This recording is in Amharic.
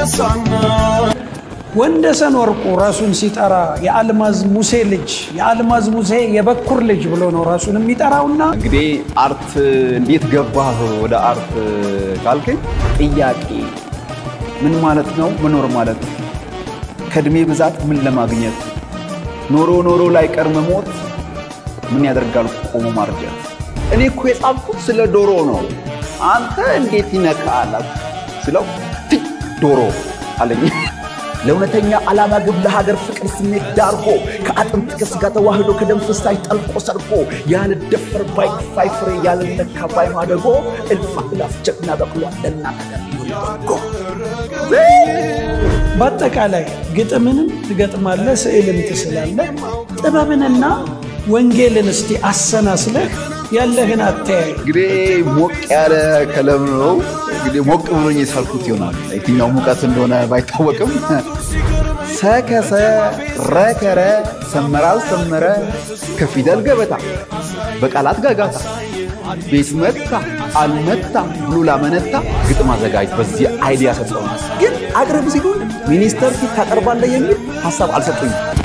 ይነሳና ወንደሰን ወርቁ ራሱን ሲጠራ የአልማዝ ሙሴ ልጅ የአልማዝ ሙሴ የበኩር ልጅ ብሎ ነው ራሱን የሚጠራውና እንግዲህ አርት እንዴት ገባህ ወደ አርት ካልከኝ ጥያቄ ምን ማለት ነው መኖር ማለት ከእድሜ ብዛት ምን ለማግኘት ኖሮ ኖሮ ላይ ቀር መሞት ምን ያደርጋል ቆሞ ማርጀት እኔ እኮ የጻፍኩት ስለ ዶሮ ነው አንተ እንዴት ይነካል ስለው ፊ ዶሮ አለኝ ለእውነተኛ ዓላማ ግብ ለሀገር ፍቅር ስሜት ዳርጎ ከአጥንት ከስጋ ተዋህዶ ከደም ፍሳሽ ጠልቆ ሰርጎ ያልደፈር ባይ ክፋይ ፍሬ ያልነካ ባይ ማደጎ እልፍ አእላፍ ጀግና በቅሏል ለእናት ሀገር ሊሆን በጎ በአጠቃላይ ግጥምንም ትገጥማለህ፣ ስዕልም ትስላለህ። ጥበብንና ወንጌልን እስቲ አሰናስለህ ያለህን አተያይ እንግዲህ ሞቅ ያለ ከለም ነው። እንግዲህ ሞቅ ብሎኝ የሳልኩት ይሆናል። የትኛው ሙቀት እንደሆነ ባይታወቅም ሰከሰ፣ ረከረ፣ ሰመረ፣ አልሰመረ ከፊደል ገበታ በቃላት ጋጋታ ቤት መታ አልመታ ብሎ ላመነታ ግጥም አዘጋጅ በዚህ አይዲያ ሰጠው። ግን አቅርብ ሲሉ ሚኒስተር ፊት ታቀርባለህ የሚል ሀሳብ አልሰጡኝም።